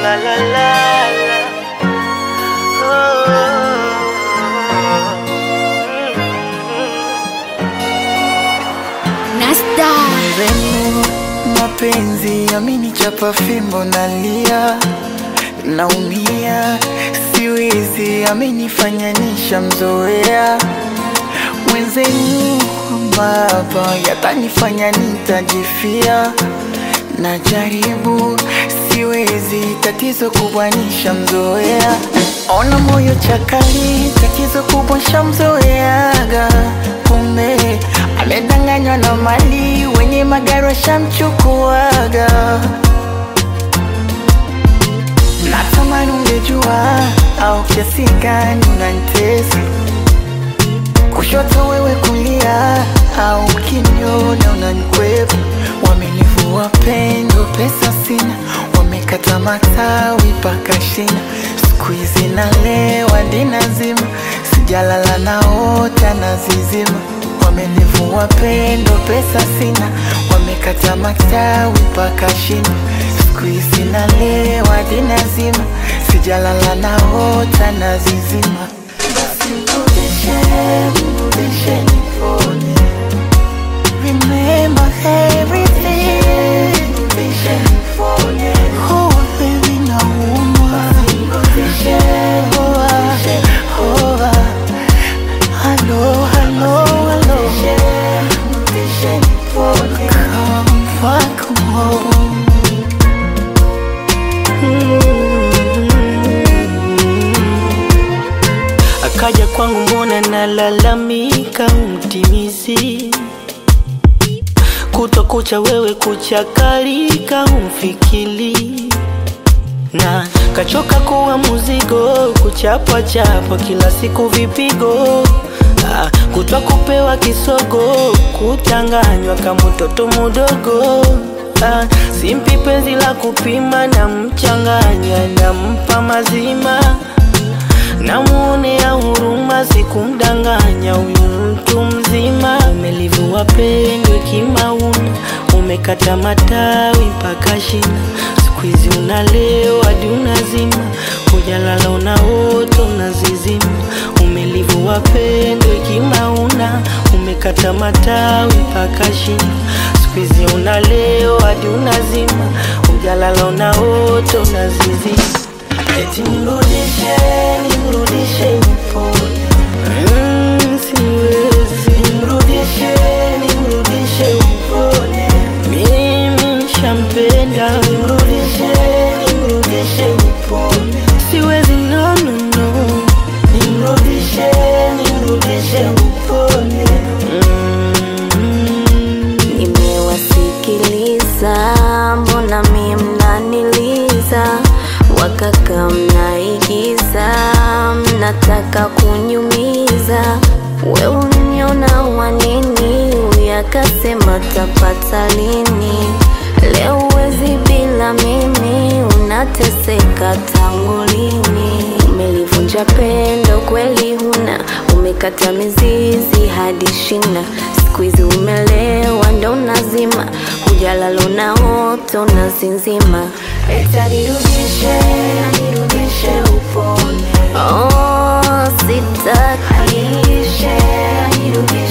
la la la la. Nasta Mwenzenu mapenzi amenichapa fimbo nalia, naumia, siwezi, amenifanya nishamzoea. Mwenzenu baba yatanifanya nitajifia, najaribu, siwezi, tatizo kubwa nishamzoea. Ona moyo chakali, tatizo kubwa shamzoeaga, kumbe amedanganywa na mali, wenye magari washamchukuaga. Natamani ungejua au kiasi gani unanitesa, kushoto wewe kulia, au ukiniona unanikwepa. Wamenivua pendo, pesa sina, wamekata matawi paka shina. Siku hizi nalewa dina zima, sijalala naota na zizima. Wamenivua pendo, pesa sina, wamekata matawi paka shina. Siku hizi nalewa dina zima, sijalala naota na zizima. Basi mrudishe, mrudishe nipone. Remember everything. Mrudishe nipone. Oh, baby, naumwa. Oh, ah, oh, ah. Hello, hello, hello. Come back home. Akaja kwangu mbona nalalamika, umtimizi kuto kucha wewe kuchakarika, umfikili na kachoka kuwa muzigo, kuchapwa chapwa kila siku vipigo Ah, kutwa kupewa kisogo, kutanganywa kama mtoto mudogo Ah, simpi penzi la kupima, na mchanganya nampa mazima namuonea huruma, sikumdanganya huyu mtu mzima. Umelivua pendo kimauna, umekata matawi mpaka shina. Siku hizi unalewa hadi unazima, hujalala unaota unazizima. Umelivua pendo kimauna, umekata matawi mpaka shina. Siku hizi unalewa hadi unazima, hujalala unaota unazizima. Eti mrudishe, nimrudishe nipone. Mm, siwezi. Nimrudishe, nimrudishe nipone. Mimi nishampenda. Nimrudishe, nimrudishe nipone. Siwezi, no, no, no. Nimrudishe, nimrudishe nipone. Mm. nimewasikiliza, mbona mie mnaniliza, wakaka mnaigiza, mnataka kunyumiza. We uniona wanini, uyakasema tapata lini? Leo uwezi bila mimi, unateseka tangu lini? Umelivunja pendo kweli huna, umekata mizizi hadi shina. Siku hizi umelewa ndo nazima, hujalala unaota unazinzima. Eta nirudishe, nirudishe upone. Oh, sitaki Nirudishe, nirudishe